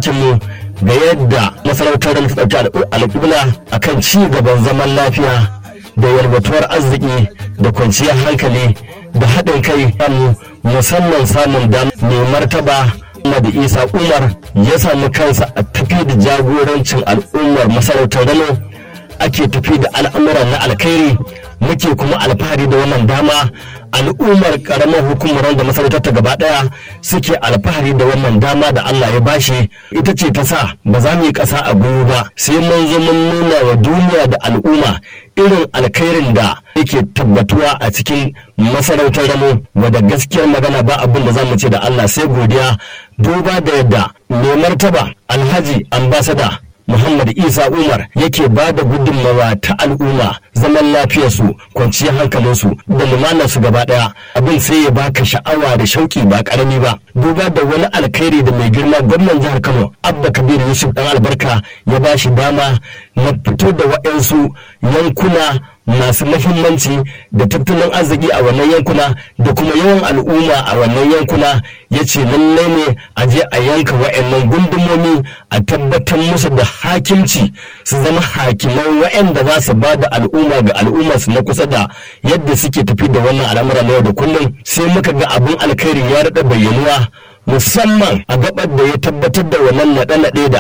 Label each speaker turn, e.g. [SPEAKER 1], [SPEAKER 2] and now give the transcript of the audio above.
[SPEAKER 1] hancinmu ga yadda masarautar da ta ɗauki alƙibla akan ci gaban zaman lafiya da yalwatuwar arziki da kwanciyar hankali da haɗin kai musamman samun dam mai martaba Ahmad Isa Umar ya samu kansa a tafi da jagorancin al'ummar masarautar Rano ake tafi da al'amuran na alkhairi muke kuma alfahari da wannan dama al'ummar karamar hukumar da masarautar ta gaba daya suke alfahari da wannan dama da Allah ya bashi ita ce ta sa ba za mu yi ƙasa a gwiwa ba sai mun zo mun nuna wa duniya da al'umma irin alkhairin da yake tabbatuwa a cikin masarautar ramo wadda gaskiyar magana ba abin da za mu ce da Allah sai godiya duba da yadda mai martaba alhaji ambasada Muhammad Isa Umar yake ba da gudunmawa ta al'umma zaman lafiyarsu kwanciyar hankalinsu da lumanarsu gaba daya abin sai ya baka sha'awa da shauki ba karami ba duba da wani alkhairi da mai girma gwamnan jihar Kano Abba Kabir Yusuf dan albarka ya ba shi dama na fito da waɗansu yankuna masu mahimmanci da tattalin arziki a wannan yankuna da kuma yawan al'umma a wannan yankuna ya ce lallai ne a je a yanka wa'annan gundumomi a tabbatar musu da hakimci su zama hakiman wa'anda za su ba da al'umma ga al'umma su na kusa da yadda suke tafi da wannan al'amura na yau da kullum sai muka ga abin alkhairi ya daɗa bayyanuwa musamman a gabar da ya tabbatar da wannan naɗe-naɗe da